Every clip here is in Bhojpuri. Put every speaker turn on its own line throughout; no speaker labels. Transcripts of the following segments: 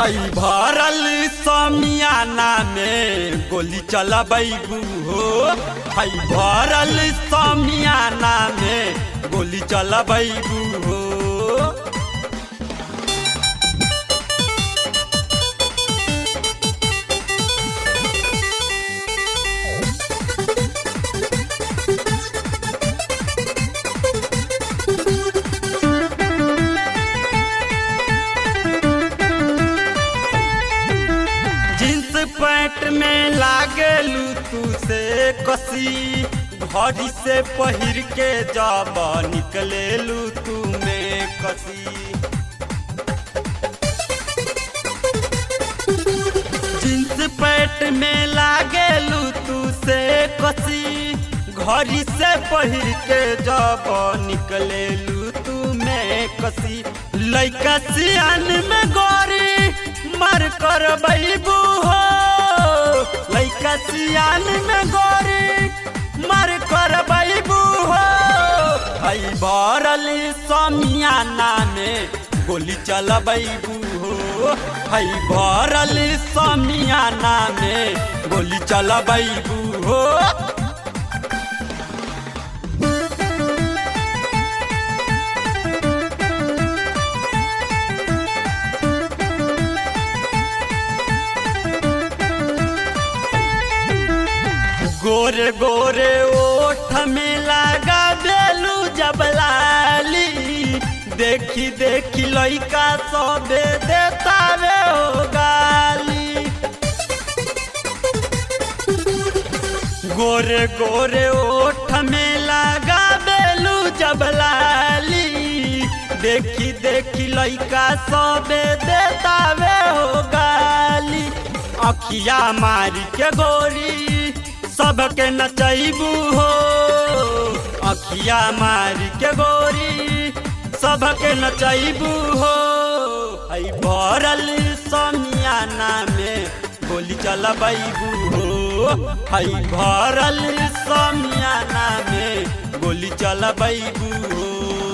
हई भरल समियाना में गोली चलबैबू हो हई भरल समियाना में गोली चलबैबू हो जींस पैंट में लागेलू तू से कसी घड़ी से पहिर के जब निकलेलू तू में कसी जींस पैंट में लागेलू तू से कसी घड़ी से पहिर के जब निकलेलू तू में कसी लैका सियान में गोरी मर कर बैबू हो लैका सियान में गोरी मर कर बैबू हो हई भरल समियाना में गोली चलबैबू हो हई भरल समियाना में गोली चलबैबू हो गोरे गोरे ओठ में लगा बेलू जबलाली देखी देखी लइका सबे देता वे हो गाली गोरे गोरे ओठ में लगा बेलू जबलाली देखी देखी लइका सबे देता वे हो गाली अखिया मारी के गोरी सबके नचैबू हो अखिया मारी के गोरी सबके नचैबू हो हई भरल समियाना में गोली चलबैबू हो हई भरल समियाना में गोली चलबैबू हो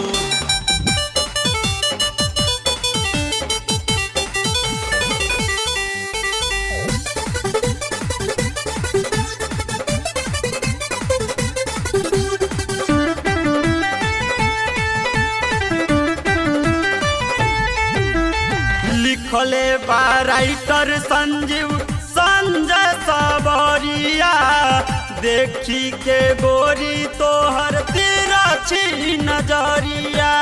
लिखले बा राइटर संजीव संजय सबरिया देखी के गोरी तोहर तिरछी नजरिया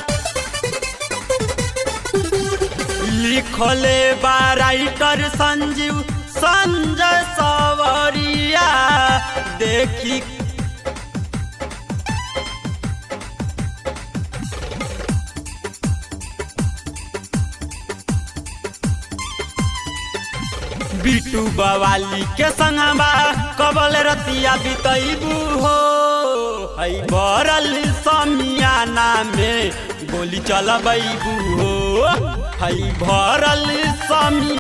लिखले बा राइटर संजीव संजय सबरिया देखी बिटू बवाली के संगवा कबल रतिया बितैबू हो हई भरल समियाना में गोली चलबैबू हो हई भरल समी